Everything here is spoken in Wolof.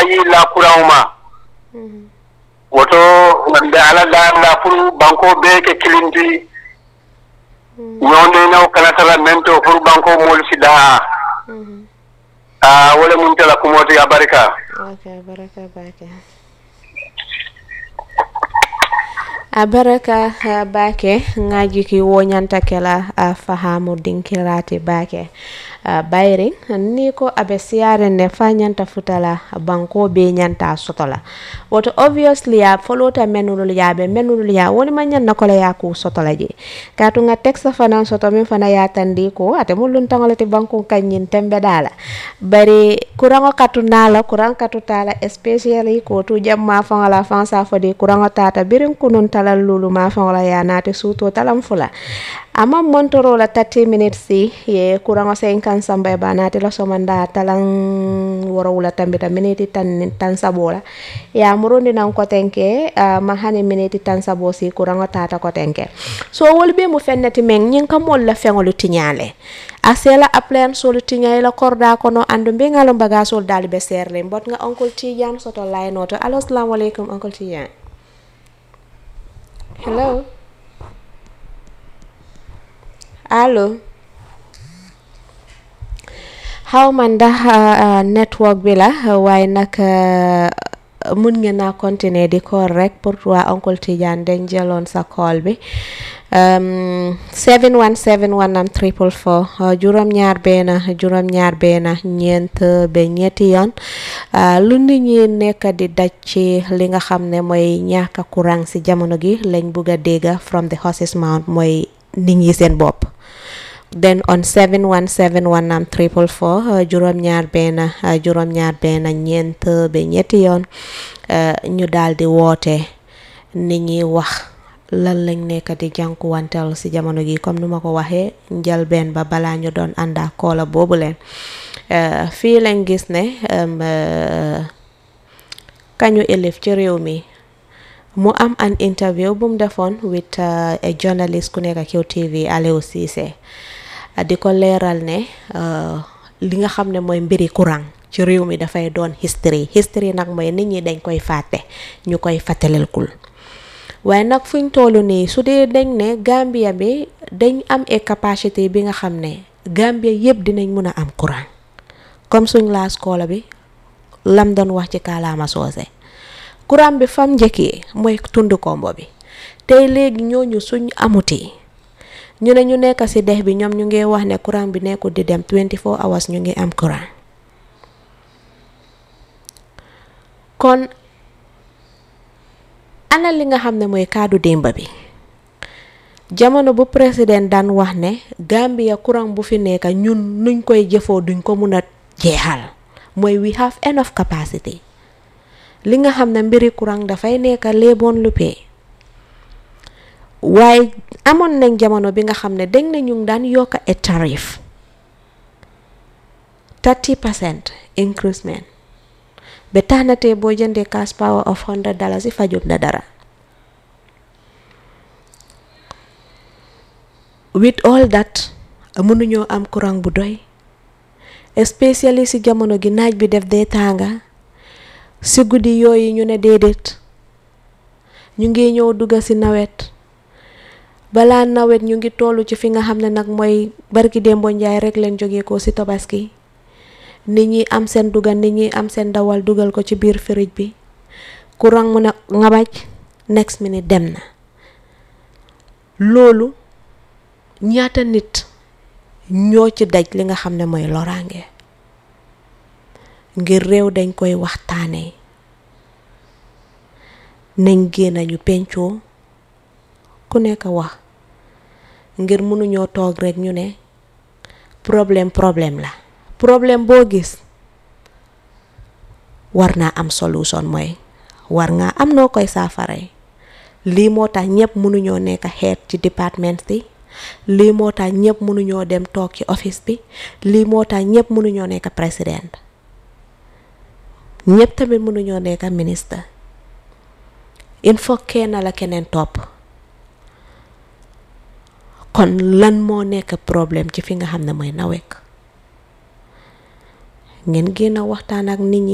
ayi la courant ma woto wonde ala darla pour banko be ke kilinti ñonde naw kanatala men to pour banko moolu si daha a wala mun tala kumoti a barika ok baraka bake a baraka uh, bake ŋajiki woñanta kela uh, fahamu dinkirati bake uh, bayri ni ko abe siyare ne fa ñanta futala banko be ñanta sotola woto obviously ya folota menulul yaɓe menulul ya woni ma ñanna kola ya ku sotola je katu nga texte fana soto min fana ya tandi ko ate mu luntangoleti banko kañin tembe dala bari kurango katu nala kurang katu tala especially ko tu jamma fangala fansa fodi kurango tata birin kunun tala lulu ma fangala ya nate suto talam fula ama montoro la 30 minutes si ye kurango sen kan samba ba nate la somanda talang woro wula tambita miniti tan tan sabola ya murundi nan ko tenke uh, ma hani miniti tan sabo si kurango tata ko tenke so wol be mu fennati men nyin kam wol la fengolu tinyale asela aplen solu tinyale la korda kono andu be ngalo baga sol dali be serle mbot nga oncle tijan soto line oto allo assalamu alaikum uncle tijan hello allo xaw ma ndax network bi la waaye nag mun ngeen naa continuer di call rek pour waa oncle Tidiane dañ jëloon sa call bi 717 wanam triple four juróom-ñaar benn juróom-ñaar benn ñeent ba ñetti yoon lu nit ñi nekk di daj ci li nga xam ne mooy ñàkk courant si jamono gi lañ bugg a dégg from the horse's mouth mooy nit ñi seen bopp then on 717 wanam triple four juróom-ñaar benn juróom-ñaar benn ñeent ba ñetti yoon ñu daal di woote nit ñi wax lan lañ nekk di jànkuwanteel si jamono gi comme nu ma ko waxee njëlbeen ba balaa ñu doon ànda koola boobu leen fii lañ gis ne kañu élif ci réew mi mu am an interview bu mu defoon with a journalist ku nekk QTV Aliou Cissé di ko leeral ne li nga xam ne mooy mbiri courant ci réew mi dafay doon history history nag mooy nit ñi dañ koy fàtte ñu koy fàttalelkul waaye nag fuñ toll nii su dee dañ ne Gambia bi dañ am e capacité bi nga xam ne Gambia yëpp dinañ mun a am courant comme suñ laas koola bi lam doon wax ci kaalaama soose courant bi fam njëkkee mooy tund kombo bi tey léegi ñooñu suñ amuti ñu ne ñu nekk ci dex bi ñoom ñu ngi wax ne courant bi nekkul di dem 24 hours ñu ngi am courant kon ana li nga xam ne mooy kaddu démba bi jamono bu président daan wax ne Gambia courant bu fi nekk ñun nuñ koy jëfoo duñ ko mun a jeexal mooy we have enough capacity li nga xam ne mbiri courant dafay nekk léeboon luppee waaye amoon nañ jamono bi nga xam ne dañ ne ñu ngi daan yokk a tarif 30 percent increasement ba tax na tey boo jëndee cash power of 100 dollars yi fajut na dara with all that mënuñoo am courant bu doy especially si jamono gi naaj bi def dee tànga si guddi yooyu ñu ne déedéet ñu ngi ñëw dugga si nawet balaa nawet ñu ngi tollu ci fi nga xam ne nag mooy barki démbo njaay rek leen jógee ko si tabaski nit ñi am seen dugal nit ñi am seen dawal dugal ko ci biir firij bi courant mu ne ngabaj next minute dem na loolu ñaata nit ñoo ci daj li nga xam ne mooy loraange ngir réew dañ koy waxtaanee nañ génn ñu pencoo ku nekk wax ngir mënuñoo toog rek ñu ne problème problème la problème boo gis war naa am solution mooy war nga am noo koy saafara lii moo tax ñëpp mënuñoo nekk xeet ci département bi lii moo tax ñëpp mënuñoo dem toog ci office bi lii moo tax ñëpp mënuñoo nekk président ñëpp tamit mënuñoo nekk ministre il faut kenn la keneen topp kon lan moo nekk problème ci fi nga xam ne mooy nawek ngeen génn waxtaan ak nit ñi